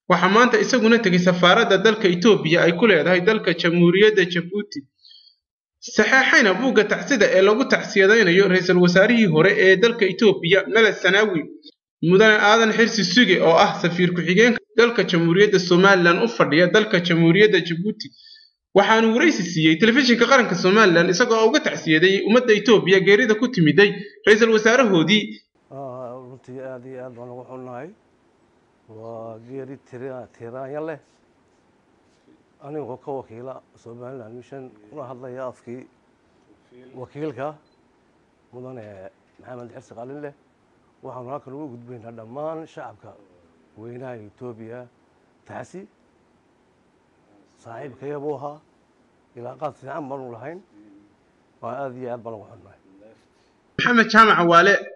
waxaa maanta isaguna tegay safaaradda dalka etoobiya ay ku leedahay dalka jamhuuriyadda jabuuti saxeexayna buugga tacsida ee lagu tacsiyadaynayo ra-iisul wasaarihii hore ee dalka etoobiya mele sanaawi mudane aadan xirsi suge oo ah safiir ku-xigeenka dalka jamhuuriyadda somalilan u fadhiya dalka jamhuuriyadda jabuuti waxaanu waraysi siiyey telefishinka qaranka somalilan isagoo uga tacsiyaday ummadda etoobiya geerida ku timiday ra-iisul wasaarahoodii runtii aad iyo aad baan ugu xunnahay waa geeri tiraanya leh anigoo ka wakiila somaliland mission kuna hadlaya afkii wakiilka mudane maxamed xirsi qalin leh waxaanu halkan ugu gudbaynaa dhammaan shacabka weynaha etoobiya taxsi saaxiibkaya buu ahaa ilaaqaad fiican baanu lahayn waa aad iyo aad baan ugu xunnahay maxamed jaamac waale